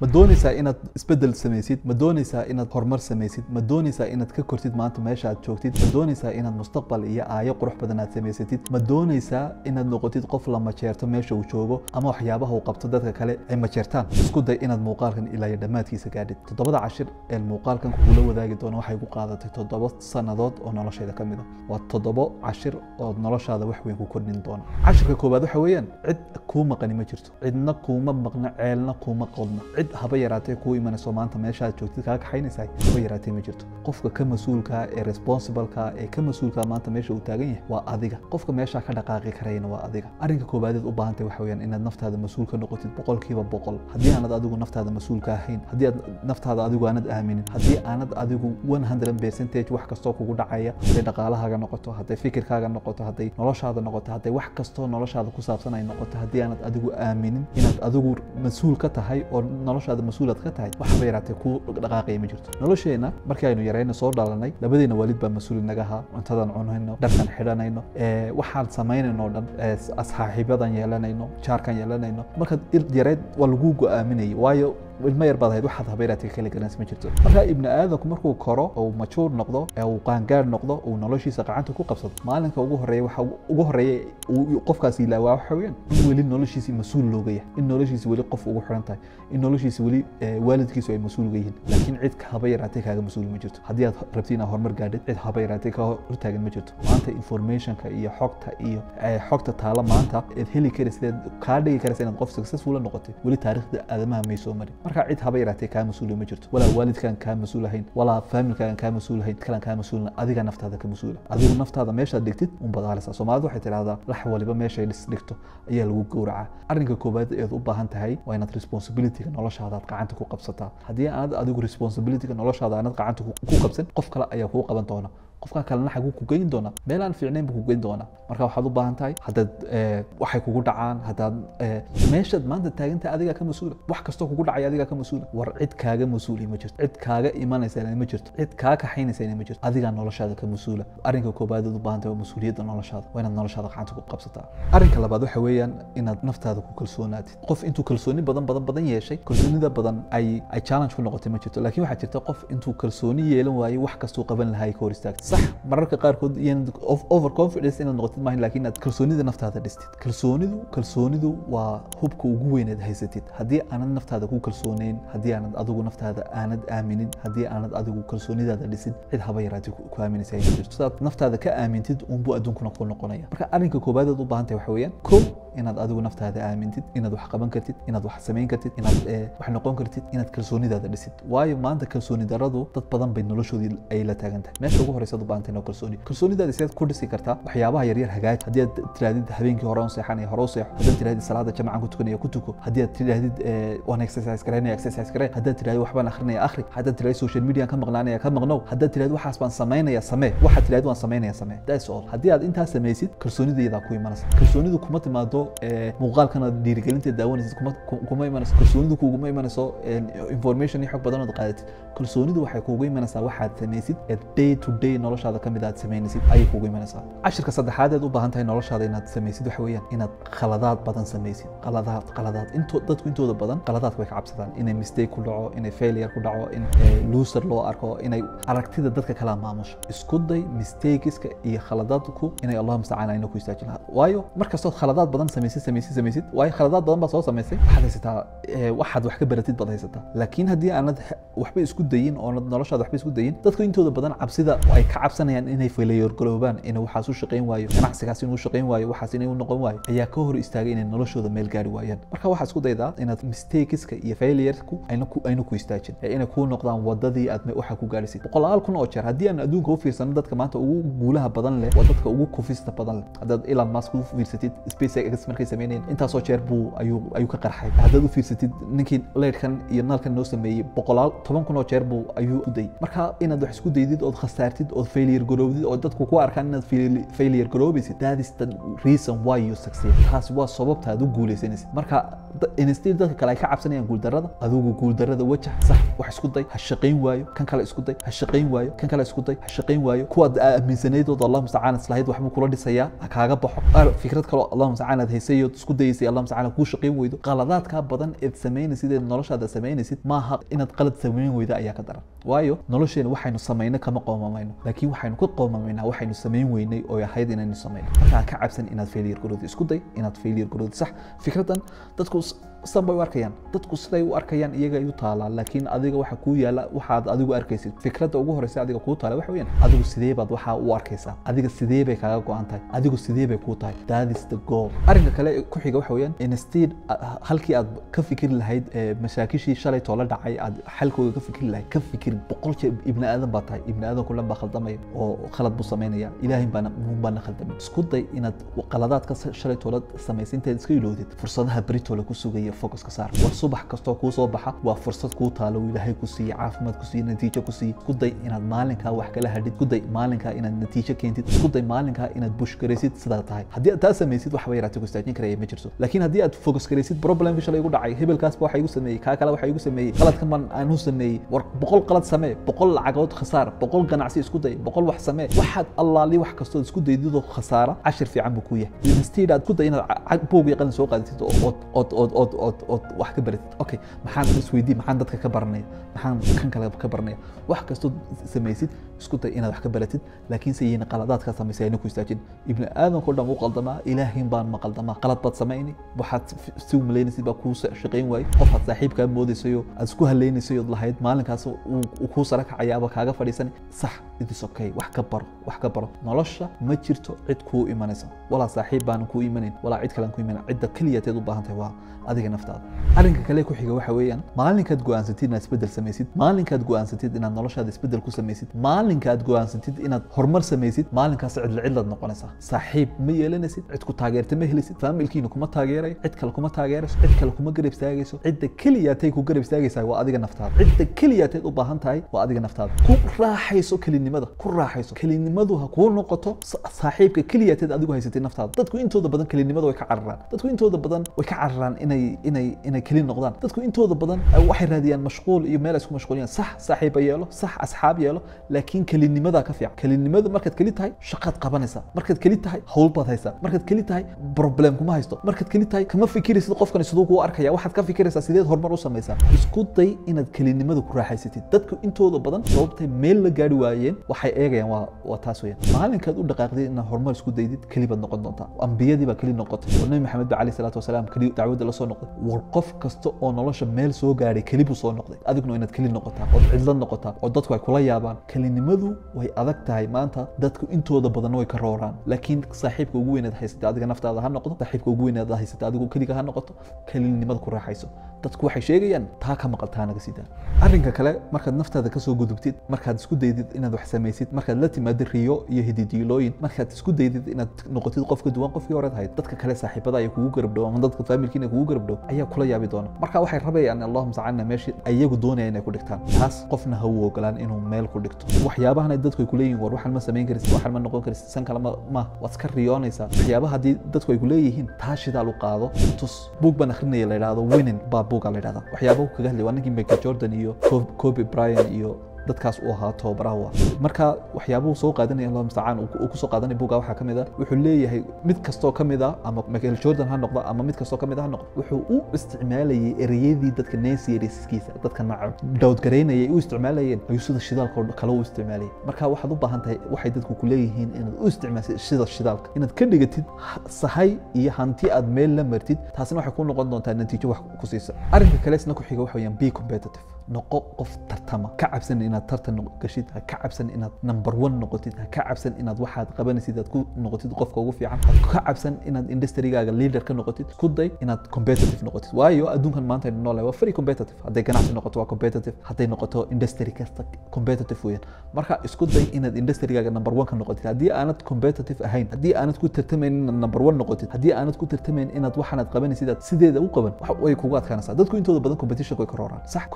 ma doonaysaa inaad isbedel samaysid ma doonaysaa inaad horumar samaysid ma doonaysaa inaad ka kortid maanta meesha aad joogtid ma doonaysaa inaad mustaqbal iyo aayo qurux badan aad samaysatid ma doonaysaa inaad noqotid qof la majeerto meesha uu joogo ama waxyaabaha uu qabto dadka kale ay majeertaan isku day inaad muuqaalkan ilaa iyo dhammaadkiisa gaadhid toddobada cashir ee muuqaalkan kugula wadaagi doona waxay ku qaadatay toddoba sannadood oo noloshayda ka mid a waa toddobo cashir oo noloshaada wax weyn ku kordhin doona cashirka koowaad waxa weeyaan cid kuu maqani ma jirto cidna kuuma maqno ceelna kuuma qodno cid haba yaraatee kuu imanayso maanta meeshaad joogtid kaa kaxaynaysaa haba yaraatee ma jirto qofka ka mas-uulka ee responsibleka ee ka mas-uulka maanta meesha uu taagan yahay waa adiga qofka meeshaa ka dhaqaaqi karayana waa adiga arrinka koowaaded u baahantahay waxa weeyaan inaad naftaada mas-uul ka noqotid boqolkiiba boqol haddii aanad adigu naftaada mas-uulka ahayn haddii aad naftaada adigu aanad aaminin haddii aanad adigu 100 percentage wax kastoo kugu dhacaya hadday dhaqaalahaaga noqoto hadday fikirkaaga noqoto hadday noloshaada noqoto hadday wax kastoo noloshaada ku saabsan ay noqoto haddii aanad adigu aaminin inaad adigu mas-uul ka tahay oo noloshaada mas-uulaad ka tahay waxba yaraatee ku dhaqaaqaya ma jirto nolosheenna markii aynu yarayna soo dhalanay labadeena waalid baa mas-uul inaga ahaa cuntadan cunayno dharkan xidhanayno waxaan samaynayno o dhan saaxiibadan yeelanayno jaarkan yeelanayno markaad yareed waa lagu go-aaminayay waayo ilmo yar baad ahayd waxaad habeeraadka kala garanaysa ma jirto marka ibni aadamku markuu koro oo majuur noqdo ee uu qaangaar noqdo uu noloshiisa gacanta ku qabsado maalinka ugu horeeya waxa ugu horeeya uu qofkaasi ilaawaa waxa weeyaan in weli noloshiisi mas-uul looga yahay in noloshiisi weli qof ugu xiran tahay in noloshiisi weli waalidkiisu ay mas-uul uga yihiin laakiin cid haba yaraatee kaaga mas-uul ma jirto haddii aad rabtid inaad horumar gaadhid cid haba yaraatee ka hortaagan ma jirto maanta informationka iyo xogta iyo xogta taala maanta eed heli karaysa kaa dhigi karaysa inaad qof successful noqotid weli taariikhda aadamaha may soo marin marka cid haba yaraatee kaa mas-uula ma jirto walaa waalidkaan kaa mas-uul ahayn walaa faamilkaagan kaa mas-uul ahayn kalan kaa mas-uulna adiga naftaada ka mas-uula adigu naftaada meeshaad dhigtid un badaalisa soomaalidu waxay tidhahdaa lax waliba meeshay dhis dhigto ayaa lagu gowracaa arrinka koowaad eed u baahan tahay waa inaad responsibilityga noloshaada aad gacanta ku qabsataa haddii aanad adigu responsibilityga noloshaada aanad gacanta ku qabsan qof kale ayaa kuu qaban doona qofka kalena xaguu ku geyn doonaa meel aan fiicnayn buu ku geyn doonaa marka waxaad u baahan tahay haddaad waxay kugu dhacaan haddaad meeshaad maanta taagantahay adigaa ka mas-uula wax kastoo kugu dhacaya adigaa ka mas-uula war cid kaaga mas-uuli ma jirto cid kaaga imanaysa ma jirto cid kaa kaxaynaysa ma jirto adigaa noloshaada ka mas-uula arrinka koobaad aad u baahan tahay waa mas-uuliyadda noloshaada waa inaad noloshaada gacanta ku qabsataa arrinka labaad waxa weeyaan inaad naftaada ku kalsoonaatid qof intuu kalsooni badan badan badan yeeshay kalsoonida badan ay ay challenge ku noqotay ma jirto laakiin waxaa jirta qof intuu kalsooni yeelan waayey wax kastuu qaban lahaa ay ka hor istaagtay صح mararka qaarkood iyan over confidence inaad noqotid maahan laakiin aad kalsoonida naftaada dhistid kalsoonidu kalsoonidu waa hubka ugu weyn aad haysatid haddii aanad naftaada ku kalsooneyn haddii aanad adigu naftaada aanad aaminin haddii aanad adigu kalsoonidaada dhisid cid haba yaraatay ku aaminaysa ay jirto sidaad naftaada ka aamintid unbuu adduunkuna ku noqonaya marka arrinka koobaad aad u baahan tahay waxa weeyaan kow inaad adigu naftaada aamintid inaad wax qaban kartid inaad wax samayn kartid inaad wax noqon kartid inaad kalsoonidaada dhisid waayo maanta kalsooni daradu dad badan bay noloshoodii ay la taagan tahay meesha ugu horeysa u baahan tahay kalsooni kalsoonidaada sidaad ku dhisi kartaa waxyaabaha yaryar hagaaj haddii aad tirahdid habeenkii hore on seexanaya hore u seexo haddaad tirahdid salaada jamacan ku tukanaya ku tuko haddii aad tirahdid waan exercise garaynaya exercise garay haddaad tirahdid waxbaan akhrinaya akhri haddaad tirahdid social media ka maqnaanaya ka maqnow haddaad tirahdid waxaas baan samaynaya samee waxaad tirahdid waan samaynaya samee that's all haddii aad intaas samaysid kalsoonidayadaa ku imanaysa kalsoonidu kuma timaado muuqaalkan aad dhiirigelinta daawanaysid kuma imanayso kalsoonidu kuguma imanayso information iyo xog badan ood qaadatid kalsoonidu waxay kuugu imanaysaa waxaad samaysid ee day to day noloshaada ka mid aad samaynaysid ayay kuugu imanaysaa cashirka saddexaad eed u baahan tahay noloshaada inaad samaysid waxa weeyaan inaad khaladaad badan samaysid qaladaad qaladaad into dadku intooda badan qaladaadka way ka cabsadaan inay mistake ku dhaco inay failure ku dhaco in loser loo arko inay aragtida dadka kala maamusho isku day mistakeska iyo khaladaadku inay allah mustacaan ayna ku istaajin lahaa waayo markastood khaladaad badan samaysid samaysid samaysid waayo khaladaad badan baa soo samaysay waxaad haysataa waxaad wax ka baratid baad haysataa laakiin haddii aanad waxba isku dayin oonad noloshaada waxba isku dayin dadku intooda badan cabsida ay ka cabsanayaan inay failure galoobaan inay waxaas u shaqayn waayo ganacsigaas inuu shaqayn waayo waxaas inay u noqon waayo ayaa ka hor istaagay inay noloshooda meel gaari waayaan marka waxaad isku daydaa inaad mistakeska iyo failuresku ayna ku ayna ku istaajin ee inay kuu noqdaan wadadii aad waxa ku gaadhisid boqolaal kun oo jeer haddii aan adduunka u fiirsano dadka maanta ugu guulaha badan leh waa dadka ugu kufista badan leh haddaad Elon Musk u fiirsatid SpaceX markay sameynayeen intaasoo jeer buu ayuu ayuu ka qarxay haddaad u fiirsatid ninkii leyrkan iyo nalkan noo sameeyey boqolaal toban kun oo jeer buu ayuu u dayay marka inaad wax isku daydid ood khasaartid ood failure garoobdid oo dadku ku arkaan inaad fail- failure garoobaysid that is the reason why you succeed taasi waa sababta aad u guuleysanaysid marka da- instead dadka kale ay ka cabsanayaan guuldarrada adigu guuldarrada wajah sax wax isku day ha shaqayn waayo kan kale isku day ha shaqayn waayo kan kale isku day ha shaqayn waayo kuwaad aaminsanaydooda allah mustacaan islahayd waxbuu kula dhisayaa ha kaaga baxo qaar fikrad kaloo allah mustacaan aad haysay ood isku dayaysay allah mustacaan kuu shaqayn weydo qaladaadkaa badan eed samaynaysid eed noloshaada samaynaysid maaha inaad qalad samayn weyda ayaa ka daran waayo nolosheena waxaynu samayno kama qoomamayno laakiin waxaynu ka qoomamaynaa waxaynu samayn weynay oo ahayd inaynu samayno markaa ka cabsan inaad failure garoodi isku day inaad failure garoodi sax fikradan dadku s- san bay u arkayaan dadku siday u arkayaan iyaga ay u taalaa laakiin adiga waxa kuu yaala waxaad adigu arkaysid fikradda ugu horeysa adiga kuu taala waxa weeyaan adigu sidee baad waxaa u arkaysaa adiga sidee bay kaaga go-an tahay adigu sidee bay kuu tahay that is the goal arrinka kale ee ku xiga waxa weeyaan instead ah, halkii aad ka fikiri lahayd ee mashaakishii shalay toola dhacay aad xalkooda ka fikiri lahayd ka fikir boqol jeer ibni aadan baa tahay ibni aadan kulan baa khaldamaya oo khalad buu samaynaya ilaahay baana muun baana khaldamay isku day inaad qaladaadka shalay toola samaysay intaad iska ilowdid fursadaha beritoola ku sugaya focus ka saar war subax kastoo kuu soo baxa waa fursad kuu taalo uu ilaahay ku siiyey caafimaad ku siiyey natiijo ku siiyey isku day inaad maalinkaa wax kala hadhid isku day maalinkaa inaad natiijo keentid isku day maalinkaa inaad bush garaysid sidaa tahay haddii aad taa samaysid waxba yaraatay ku istaajin karaya ma jirto laakiin haddii aad focus garaysid problemkii shalay igu dhacay hebelkaasba waxa igu sameeyey kaa kale waxa igu sameeyey qaladkan man aanu sameeyey war boqol qalad samee boqol lacagood khasaar boqol ganacsi isku day boqol wax samee waxaad allaali wax kastood isku daydidoo khasaara cashir fiican buu ku yahay instead aad ku day inaad ca- ca- buug iyo qalin soo qaadatid oo ood ood ood ood ood ood wax ka baratid okay maxaan isweydii maxaan dadka ka baranaya maxaan kan kale ka baranaya wax kastood samaysid isku day inaad wax ka baratid laakiin se yayna qaladaadkaa samaysay ayna ku istaajin ibni aadamkao dhan wuu qaldamaa ilaahin baan ma qaldamaa qalad baad samayni waxaad f- si u malaynaysid baa kuu sa- shaqayn waayey qofaad saaxiibkaa moodaysayo aad isku hallaynaysay ood lahayd maalinkaas uu uu kuu sara kacayaaba kaaga fadhiisani sax it is okay wax ka baro wax ka baro nolosha ma jirto cid kuu imanaysa walaa saaxiib baanan kuu imanayn walaa cid kalean ku imanan cidda keliyateed u baahan tahay waa adiga naftaada arrinka kale ku xiga waxa weeyaan maalinkaad go'aansatid inaad isbeddel samaysid maalinkaad go'aansatid inaad noloshaada isbeddel ku samaysid maalinkaad go'aansatid inaad horumar samaysid maalinkaas cidla cidlaad noqonaysaa saaxiib ma yeelanaysid cid ku taageerta ma helisid faamilkiina kuma taageerayo cid kale kuma taageerayso cid kale kuma garab istaagayso cidda keliyaatay ku garab istaagaysaa waa adiga naftaada cidda keliyaatayd u baahan tahay waa adiga naftaada ku raaxayso kelinimada ku raaxayso kelinimadu ha kuu noqoto sa- saaxiibka keliyaatayd adigu haysatay naftaada dadku intooda badan kelinimada way ka cararaan dadku intooda badan way ka cararaan inay inay inay keli noqdaan dadku intooda badan ay waxay raadiyaan mashquul iyo meel ay isku mashquuliyaan sax saaxiiba yeelo sax asxaab yeelo laakiin kelinimada ka fiican kelinimada markaad keli tahay shaqaad qabanaysaa markaad keli tahay hawl baad haysaa markaad keli tahay problem kuma haysto markaad keli tahay kama fikiraysid qofkan siduu kuu arkaya waxaad ka fikiraysaa sideed horumar u samaysaa isku day inaad kelinimada ku raaxaysatid dadku intooda badan sababtay meel la gaari waayeen waxay eegayaan waa waa taas weeyaan maalinkaad u dhaqaaqdid inaad horumar isku daydid keli baad noqon doontaa ambiyadii baa keli noqotay oo nabi maxamed ba calayhi salaatu wasalaam keli dacwadda la soo noqday war qof kasta oo nolosha meel soo gaadhay keli buu soo noqday adiguna inaad keli noqotaa ood cidlo noqotaa oo dadku ay kula yaabaan kelinimadu way adag tahay maanta dadku intooda badan way ka rooraan laakiin saaxiibka ugu weynaad haysatay adiga naftaada ha noqdo saaxiibka ugu weynaad haysatay adigu keliga ha noqoto kelinimada ku raaxayso dadku waxay sheegayaan taa ka maqal taa naga sidaa arrinka kale markaad naftaada kasoo gudubtid markaad isku daydid inaad wax samaysid markaad la timaadid riyo iyo hididiilooyin markaad isku daydid inaad noqotid qof ka duwan qofkii horead ahayd dadka kale saaxiibada ay kugu garab dhow ama dadka faamilkiina kugu garab dhow ayaa kula yaabi doona marka waxay rabayaan allahuma sacalna meeshii ayagu doonaya inay ku dhigtaan taas qofna ha u ogolaan inuu meel ku dhigto waxyaabahan ay dadku ay kuleeyihin war waxaan ma samayn karisid waxaan ma noqon karisid san kale ma ma waad iska riyoonaysaa waxyaabaha haddii dadku ay kuleeyihiin taa shidaal u qaado tus buug baan akhrinaya la yidhahdo winning baa buuga la yidhahda waxyaabahu kaga hadlay waa ninkii michael jordan iyo Kobe- kobe bryant iyo dadkaas uu ahaa tababaraha u ah marka waxyaabuhu soo qaadanaya allah mustacaan uu uu kusoo qaadanaya buugga waxaa ka mid ah wuxuu leeyahay mid kastoo ka mid ah ama michael jordan ha noqdo ama mid kastoo ka mid ah ha noqdo wuxuu u isticmaalayay ereyadii dadka naysiriskiisa dadka nacab dowdgaraynayay u isticmaalayeen ayuu sida shidaalka oo kale u isticmaalayay marka waxaad u baahan tahay waxay dadku ku leeyihiin inaad u isticmaashid sida shidaalka inaad ka dhigatid ha- sahay iyo hanti aad meel la martid taasina waxay ku noqon doontaa natiijo wax ku siisa arrinka kale isna ku xiga waxa weeyaan be competitive noqo qof tartama ka cabsan inaad tartan noq- gashid ha ka cabsan inaad number one noqotid ha ka cabsan inaad waxaad qabanaysid aad ku noqotid qofka ugu fiican ha ka cabsan inaad industrygaaga leader ka noqotid isku day inaad competitive noqotid waayo adduunkan maanta aynu noolahay waa very competitive hadday ganacsi noqoto waa competitive hadday noqoto industry kasta competitive weeyaan marka isku day inaad industrygaaga number one ka noqotid haddii aanad competitive ahayn haddii aanad ku tartamayn inaad number one noqotid haddii aanad ku tartamayn inaad waxaanaad qabanaysid aad sideeda u qaban wax way kugu adkaanaysaa dadku intooda badan competition way ka rooraan sax competition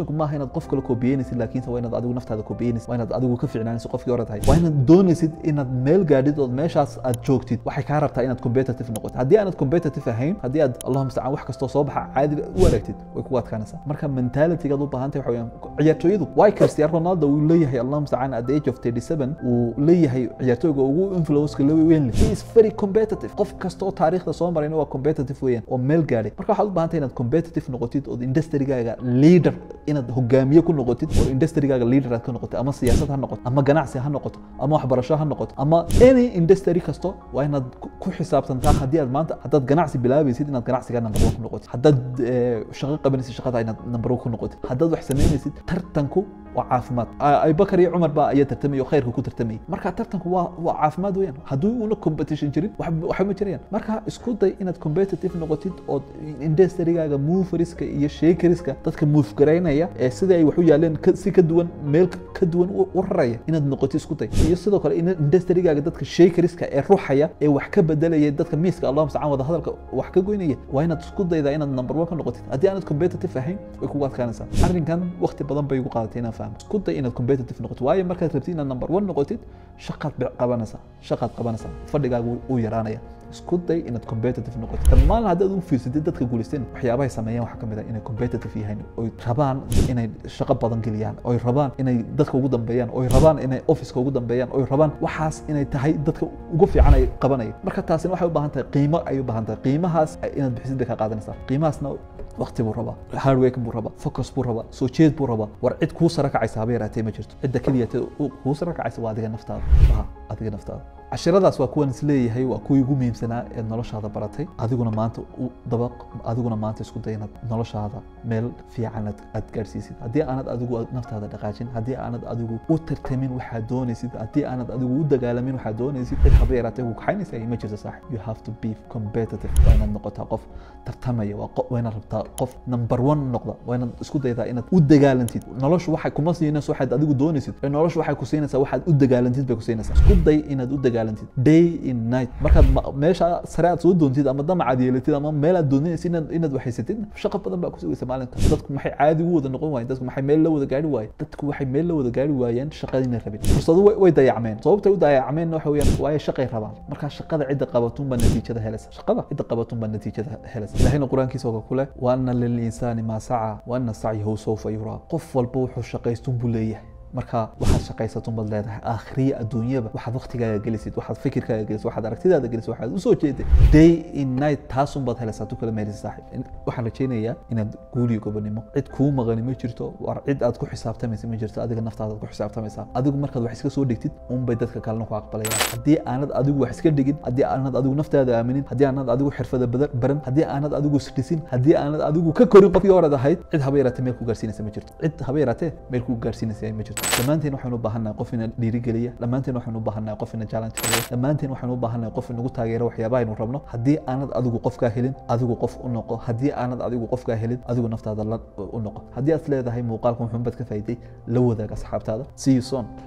tartanku maaha inaad qof kale kobiyeynaysid laakiinse waa inaad adigu naftaada kobiyeynaysid waa inaad adigu ka fiicnaanaysid qofkii hore tahay waa inaad doonaysid inaad meel gaadhid ood meeshaas aad joogtid waxay kaa rabtaa inaad competitive noqotid haddii aanad competitive ahayn haddii aad allahuma mustacaan wax kastoo soo baxa caadi u aragtid way kugu adkaanaysaa marka mentalitygaad u baahan tahay waxa weeyaan ciyaartooyadu way cristiano ronaldo uu leeyahay allahuma mustacaan at the age of 37 uu leeyahay ciyaartooyga ugu influenceka weyn leh he is very competitive qof kasta oo taariikhda soo marayna waa competitive weeyaan oo meel gaadhay marka waxaad u baahan tahay inaad competitive noqotid ood industrygaaga leader inaad hogaamiye ku noqotid oo industrygaaga leader aad ka noqotid ama siyaasad ha noqoto ama ganacsi ha noqoto ama waxbarasho ha noqoto ama any industry kasto waa inaad ku xisaabtantaa haddii aad maanta haddaad ganacsi bilaabaysid inaad ganacsigaa number one ku noqotid haddaad shaqo qabanaysid shaqada inaad number one ku noqotid haddaad wax samaynaysid tartanku waa caafimaad abubakar iyo cumar baa ayaa tartamaya oo khayrka ku tartamayay marka tartanku waa waa caafimaad weeyaan haddii una competition jirin waxba ma jirayaan marka isku day inaad competitive noqotid ood industrygaaga moveriska iyo shakeriska dadka move garaynaya ee sidii ay wax u yaaleen si ka duwan meel ka duwan u raraya inaad noqotid isku day iyo sidoo kale industrygaaga dadka shakeriska ee ruxaya ee wax ka bedelaya dadka miiska allahuma mustacaan wada hadalka wax ka goynaya waa inaad isku daydaa inaad number one ka noqotid haddii aanad competitive ahayn way kugu adkaanaysaa arrinkan waqti badan bay igu qaadatay inaan fahmo isku day inaad competitive noqotid waayo markaad rabtid inaad number one noqotid shaqaad qabanaysaa shaqaad qabanaysaa fadhigaaga uu yaraanaya isku day inaad competitive noqotid dhammaan haddaad u fiirsatid dadka guulaysteen waxyaabahay sameeyaan waxaa ka mid ah inay competitive yahayn oy rabaan inay shaqo badan geliyaan oy rabaan inay dadka ugu dambeeyaan oy rabaan inay officeka ugu dambeeyaan oy rabaan waxaas inay tahay dadka ugu fiican ay qabanaya marka taasina waxay u baahan tahay qiimo ay u baahan tahay qiimahaas inaad bixisid bay kaa qaadanaysaa qiimahaasna waqti buu rabaa hardwork buu rabaa focus buu rabaa soo jeed buu rabaa war cid kuu sara kacaysa haba yaraatee ma jirto cidda keliya kuu sara kacaysa waa adiga naftaada waa adiga naftaada cashiradaas waa kuwan isleeyahay waa kuwii ugu muhiimsanaa ee noloshaada baratay adiguna maanta u dabaq adiguna maanta isku day inaad noloshaada meel fiican aad gaadhsiisid haddii aanad adigu naftaada dhaqaajin haddii aanad adigu u tartamin waxaad doonaysid haddii aanad adigu u dagaalamin waxaad doonaysid cid haba yaraatee ku kaxaynaysa ma jirto saaxib you have to be competitive waa inaad noqotaa qof tartamaya waa inaad rabtaa qof number one noqda waa inaad isku daydaa inaad u dagaalantid noloshu waxay kuma siinayso waxaad adigu doonaysid ee noloshu waxay ku siinaysaa waxaad u dagaalantid bay ku siinaysaa isku day inaad u dagaalantid day in night markaad meesha sare aad soo doontid ama damacaad yeelatid ama meel aad doonaysid inaad inaad waxaysatid shaqo badan baa ku sugaysa maalinka dadku maxay caadi ugu wada noqon waayeen dadku maxay meel la wada gaari waayeen dadku waxay meel la wada gaari waayeen shaqadina rabin fursadu way dayacmeen sababtay u dayacmeen waxa weeyaan waayo shaqay rabaan marka shaqada cidda qabatun baa natiijada helaysa shaqada cidda qabatun baa natiijada helaysa ilahayna qur-aankiisa oo kule waana lilinsani maa saca waana sacyahu sawfa yuraa qof walba wuxuu shaqaystun buu leeyahay marka waxaad shaqaysatun baad leedahay aakhiriya adduunyaba waxaad waqtigaaga gelisid waxaad fikirkaaga gelisid waxaad aragtidaada gelisid waxaad usoo jeeday day in night taasun baad helaysaa tu kale meelisa saaxib waxaan rajaynayaa inaad guuliyo gobonimo cid kuu maqani ma jirto war cid aad ku xisaabtamaysa ma jirto adiga naftaada ku xisaabtamaysaa adigu markaad wax iska soo dhigtid unbay dadka kalena ku aqbalayaan haddii aanad adigu wax iska dhigin haddii aanad adigu naftaada aaminin haddii aanad adigu xirfada baran haddii aanad adigu isdhisin haddii aanad adigu ka korin qofkii horead ahayd cid haba yaraatee meel ku gaarsiinaysa ma jirto cid haba yaraatee meel ku gaarsiinaysa ma jirto dhammaanteen waxaynu u baahannahay qof ina dhiirigeliya dhammaanteen waxaynu u baahannahay qof ina challenge kariya dhammaanteen waxaynu u baahannahay qof inagu taageera waxyaabaha aynu rabno haddii aanad adigu qofkaa helin adigu qof u noqo haddii aanad adigu qofkaa helin adigu naftaada la u noqo haddii aad leedahay muuqaalka muxuun baad ka faa'iiday la wadaag asxaabtaada see you soon